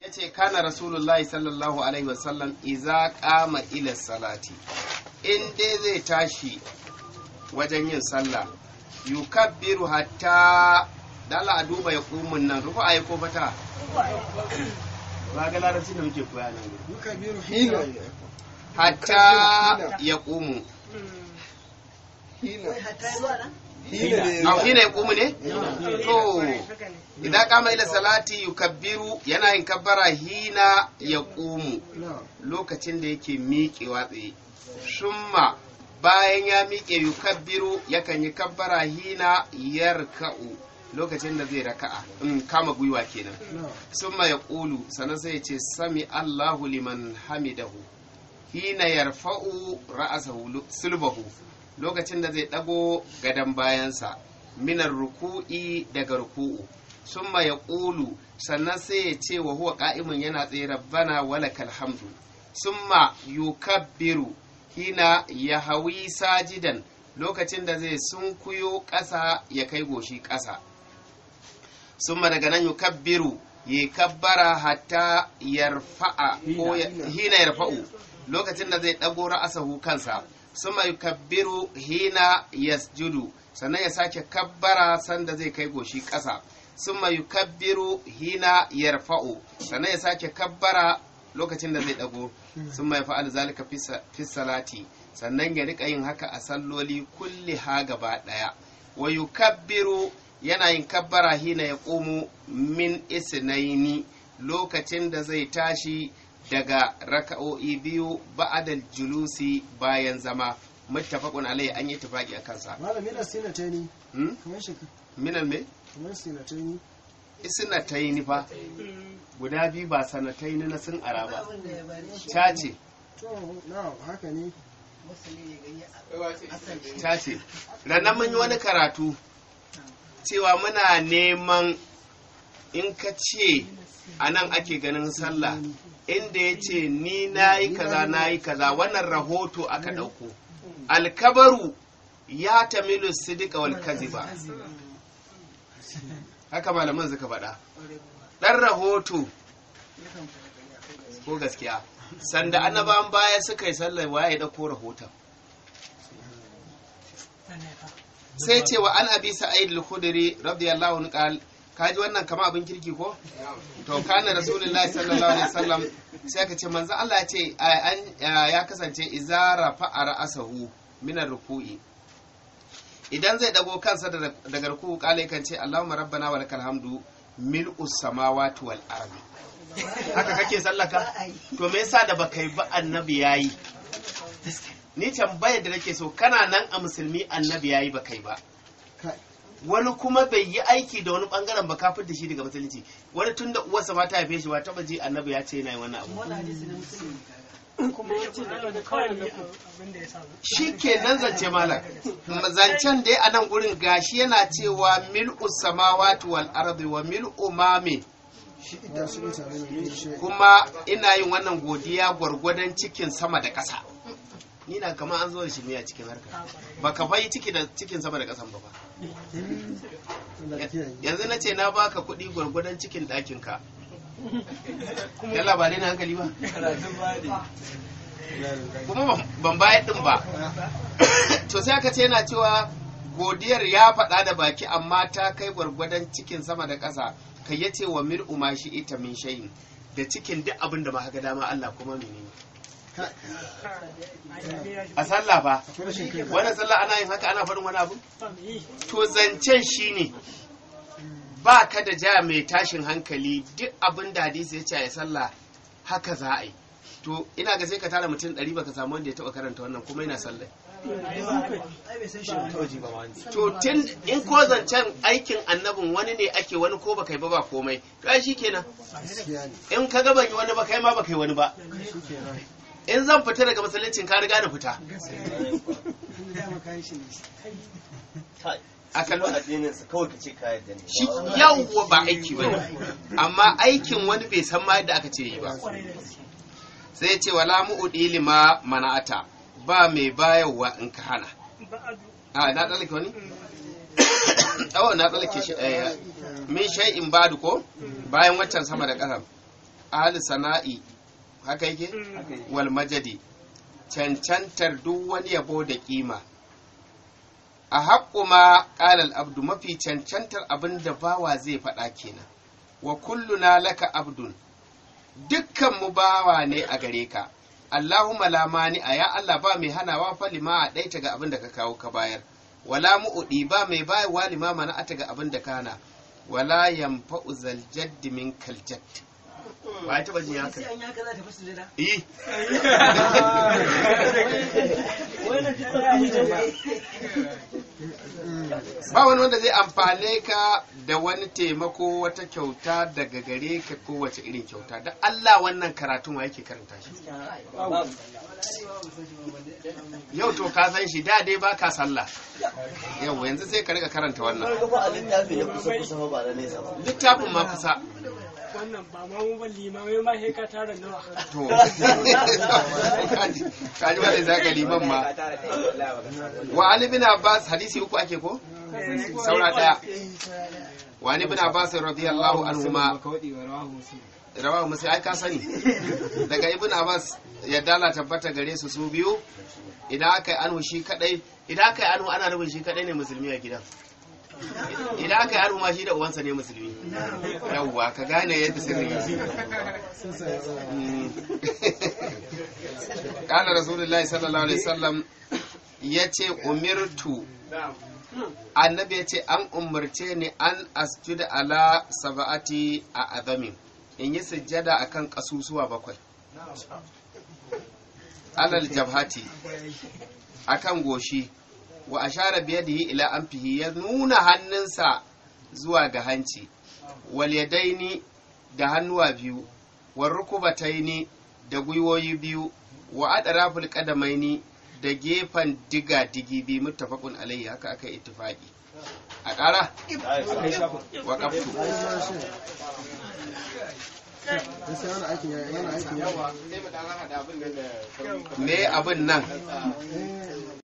yace kana rasulullahi sallallahu alaihi wasallam iza qama ila salati in dai zai tashi wajen yin sallah yukabbiru hatta dala a duba ya kumun nan rufa ayi ko fata ba ga larabci da muke koya nan yukabiru hina hatta ya kumu hina hina au hina ya kumu ne to idan kama ila salati yukabbiru yana yin kabbara hina ya kumu na lokacin da yake miƙewa tsaye summa bayan ya miƙe yukabbiru yakan yi kabbara hina yarka'u lokacin da zai raka'a in kama gwiwa kenan na summa ya ƙulu sannan sai ya ce sami allahu liman hamidahu hina yarfa'u ra'asahu lu- sulbahu lokacin da zai ɗago gadon bayansa minar ruku'i daga ruku'u summa ya ƙulu sannan sai ya ce wa huwa ƙa'imun yana tsaye rabbana walakal hamdu summa yukabbiru hina ya hawi sajidan lokacin da zai sunkuyo ƙasa ya kai goshi ƙasa summa daga nan yukabbiru ya kabbara hatta yarfa'a ko ya- hina yarfa'u lokacin da zai ɗago ra'asahu kansa summa yukabbiru hina yasjudu sannan ya sake kabbara sanda zai kai goshi ƙasa summa yukabbiru hina yarfa'u sannan ya sake kabbara lokacin da zai ɗago summa yafa'al zalika fi sa- fi salati sannan ya rika yin haka a salloli kulli ha gaba ɗaya wa yukabbiru yana yin kabbara hina ya ƙomo min isnaini lokacin da zai tashi daga raka'o'i biyu ba'adal julusi bayan zama muttafaqun alai an yi tafaki a kansa malami na sinatani hmm? kamar shi minan me kamar sinatani isnataini fa guda biyu ba sanataini na sun ara ba ta ce to na haka ne ta ce ranar mun yi wani karatu cewa muna neman in ka ce a nan ake ganin sallah inda ya ce ni na yi kaza na yi kaza wannan rahoto aka ɗauko alkabaru ya tamilu sidika wal kaziba haka malaman suka faɗa ɗan rahoto ko gaskiya sanda annabawan baya suka yi sallah waye ya ɗauko rahoton sai ce wa an abi sa'id al-khudri radiyallahu anhu qal kaji wannan kama abin kirki ko to kana rasulullahi sallallahu alaihi wasallam sai ka ce manzo Allah ya ce a- an ya kasance izara fa'a ra'asahu min ruku'i idan zai dago kansa daga daga ruku'u kale kan ce Allahumma rabbana wa lakal hamdu mil'us samawati wal ardi haka kake sallaka to me yasa da baka yi ba annabi yayi ni tambayar da nake so kana nan a musulmi annabi yayi ba kai ba kai wani kuma bai yi aiki da wani bangaren ba kafin da shi daga musulunci wani tun da uwarsa ma ta haife shi ba taba ji annabi ya ce yana yin wannan abu kuma yace da da kawai ne abin da ya samu shi ke nan zance malam zancen da ya a nan gurin gashi yana cewa mil'u samawati wal ardi wa mil'u mame shi ita su ita ne ne shi kuma ina yin wannan godiya gwargwadon cikin sama da ƙasa ni na kama an zo da shi ne a cikin harka ba ka bai ciki da cikin sama da ƙasan ba ba da kiyaye yanzu na ce na baka kuɗi gwargwadon cikin ɗakin ka ya labarai na hankali ba kuma ban- ban bayar ɗin ba to sai aka ce yana cewa godiyar ya faɗa da baki amma ta kai gwargwadon cikin sama da ƙasa kai ya ce wa mir ma shi ita min shayin da cikin duk abin da ma ga dama Allah kuma menene kai a sallah fa akwai rashin kai wannan sallah ana yin haka ana faɗin wani abu yi to zancen shine ba ka da ja mai tashin hankali duk abin da hadisi ya ce a sallah haka za a yi to ina ga sai ka tara mutum ɗari baka samu wanda ya taɓa karanta wannan kuma yana sallah to tun in ko zancen aikin annabin wani ne ake wani ko baka yi ba ba komai to ai shikenan gaskiya ne in ka ga ban yi wani ba kai ma baka yi wani ba shi kenan in zan fita daga masallacin ka riga da fita a kallo addininsa kawai ka ce ka yarda ne shi yawwa ba aiki ba ne amma aikin wani bai san ma yadda aka ce yi ba sai ya ce wala mu'udi lima mana'ata ba mai bayarwa in ka hana ba'adu a na tsallake wani oh na tsallake shi eh, min shay'in badu ko bayan waccan sama da ƙasa ahli sana'i haka yake wal majadi cancantar duk wani yabo da kima a haƙƙu ma ƙalal abdu mafi cancantar abin da bawa zai faɗa kenan wa kulluna laka abdun dukkan mu bawa ne a gare ka Allahumma la mani a ya Allah ba mai hanawa fa lima a ɗaita ga abin da ka kawo ka bayar wala mu'udi ba mai bayarwa lima mana ata ga abin da ka hana wala yanfa'u zal jaddi min kal jadd ba ya taba jin haka an yaka za ta fi sujada eh ba wani wanda zai amfane ka da wani taimako wata kyauta daga gare ka ko wace irin kyauta da Allah wannan karatun wa yake karanta shi yau to ka san shi da dai baka sallah yau yanzu sai ka riga karanta wannan Farko fa a littafi ya kusa kusa fa ba na nesa ba. littafin ma kusa wannan ba ma mu ba limamai ma sai ka tara nawa to kaji kaji wanda zaka liman ma wa ali bin abbas hadisi uku ake ko saura daya wa ali bin abbas radiyallahu anhuma rawahu muslim ai ka sani daga ibn abbas ya dala tabbata gare su su biyu idan aka yi anhu shi kadai idan aka yi anhu ana nufin shi kadai ne musulmi a gidan idan aka yi anhu ma shi da uwansa ne musulmi yawwa ka gane yadda sirri yake kala rasulullahi sallallahu alaihi wasallam ya ce umirtu annabi ya ce an umarce ni an asjuda ala saba'ati a azamin in yi sujjada akan kasusuwa bakwai alal jabhati akan goshi wa ashara biyadihi ila anfihi ya nuna hannunsa zuwa ga hanci wal yadaini da hannuwa biyu wa rukubataini da gwiwoyi biyu wa adraful qadamaini da gefen diga digi bi muttafaqun alayhi haka aka ittifaqi a ƙara wa qaftu Gaskiya wani aikin ya yana aikin ya me abin nan Eh,